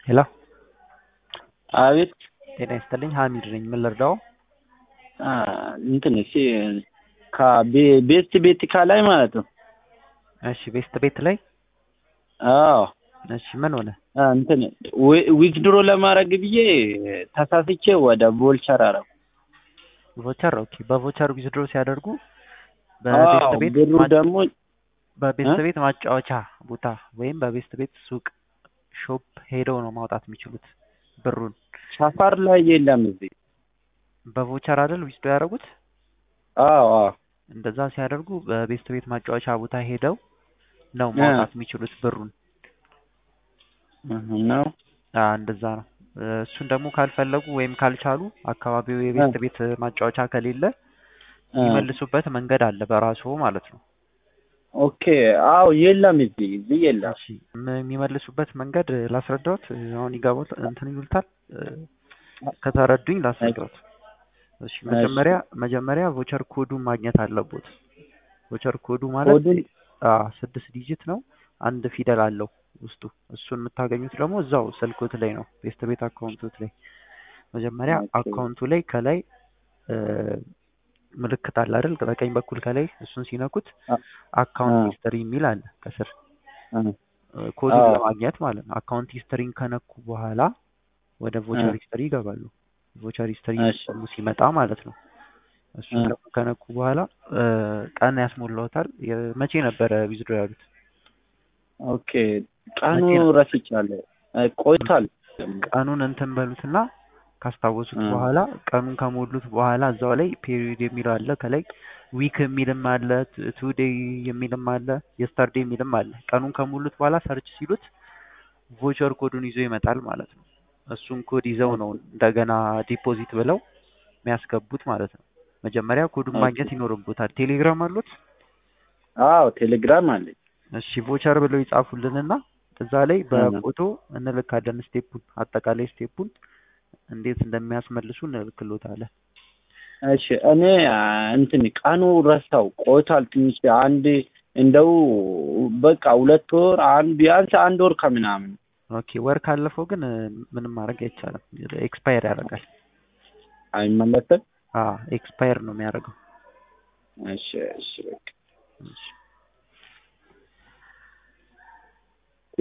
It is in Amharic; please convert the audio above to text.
ሄሎ አቤት ጤና ይስጥልኝ ሀሚድ ነኝ ምን ልርዳው አ እንትን እሺ ከቤስት ቤት ከላይ ማለት ነው። እሺ ቤስት ቤት ላይ አዎ እሺ ምን ሆነ አ እንትን ዊዝድሮ ለማድረግ ብዬ ተሳስቼ ወደ ቮልቸር አረኩ። ቮቸር ኦኬ በቮቸር ዊዝድሮ ሲያደርጉ አዎ በቤስት ቤት ብሩ ማ- ደግሞ በቤስት እ? ቤት ማጫወቻ ቦታ ወይም በቤስት ቤት ሱቅ ሾፕ ሄደው ነው ማውጣት የሚችሉት ብሩን ሰፈር ላይ የለም እዚህ። በቮቸር አይደል ዊዝድሮ ያደረጉት አዎ አዎ እንደዛ ሲያደርጉ በቤስት ቤት ማጫወቻ ቦታ ሄደው ነው እ። ማውጣት የሚችሉት ብሩን እህ ነው አ እንደዛ ነው እ፣ እሱን ደግሞ ካልፈለጉ ወይም ካልቻሉ አካባቢው የቤስት ቤት ማጫወቻ ከሌለ እ። የሚመልሱበት መንገድ አለ በራሱ ማለት ነው ኦኬ አዎ የለም እዚህ እዚህ የለም። እሺ ም- የሚመልሱበት መንገድ ላስረዳዎት እ፣ አሁን ይገባዎት እንትን ይሉታል እ፣ ከተረዱኝ ላስረዳዎት እሺ መጀመሪያ መጀመሪያ ቮቸር ኮዱን ማግኘት አለቦት ቮቸር ኮዱ ማለት ኮዱን አ ስድስት ዲጂት ነው አንድ ፊደል አለው ውስጡ እሱን የምታገኙት ደግሞ እዛው ስልኮት ላይ ነው ቤስት ቤት አካውንቶት ላይ መጀመሪያ ኦኬ። አካውንቱ ላይ ከላይ እ፣ ምልክት አለ አይደል በቀኝ በኩል ከላይ እሱን ሲነኩት አ- አካውንት አ- ሂስትሪ የሚል አለ ከስር እ። እ፣ ኮዱን አዎ። ለማግኘት ማለት ነው አካውንት ሂስትሪን ከነኩ በኋላ ወደ ቮቸር እ። ሂስትሪ ይገባሉ ቮቸር ሂስትሪ እሺ። ደግሞ ሲመጣ ማለት ነው እሱን እ። ደግሞ ከነኩ በኋላ እ፣ ቀን ያስሞላዎታል የ- መቼ ነበረ ዊዝድሮ ያሉት ኦኬ ቀኑ መቼ ነው? ረስቻለሁ። እ፣ ቆይቷል። ቀኑን እንትን በሉትና ካስታወሱት እ። በኋላ ቀኑን ከሞሉት በኋላ እዛው ላይ ፔሪዮድ የሚለው አለ ከላይ ዊክ የሚልም አለ ቱ ዴይ የሚልም አለ የስተርዴ የሚልም አለ ቀኑን ከሞሉት በኋላ ሰርች ሲሉት ቮቸር ኮዱን ይዞ ይመጣል ማለት ነው እሱን ኮድ ይዘው ነው እንደገና ዲፖዚት ብለው የሚያስገቡት ማለት ነው መጀመሪያ ኮዱን ኦኬ። ማግኘት ይኖርቦታል ቴሌግራም አሉት አዎ ቴሌግራም አለኝ። እሺ ቮቸር ብለው ይጻፉልንና እዛ ላይ በፎቶ እንልካለን ስቴፑን አጠቃላይ ስቴፑን እንዴት እንደሚያስመልሱ እንልክሎታለን እሺ እኔ አ፣ እንትን ቀኑ ረሳው ቆይቷል ትንሽ አንድ እንደው በቃ ሁለት ወር አንድ ቢያንስ አንድ ወር ከምናምን ኦኬ ወር ካለፈው ግን እ፣ ምንም ማድረግ አይቻልም ኤክስፓየር ያደርጋል አይመለስም። ኤክስፓየር ነው የሚያደርገው እሺ እሺ በቃ እሺ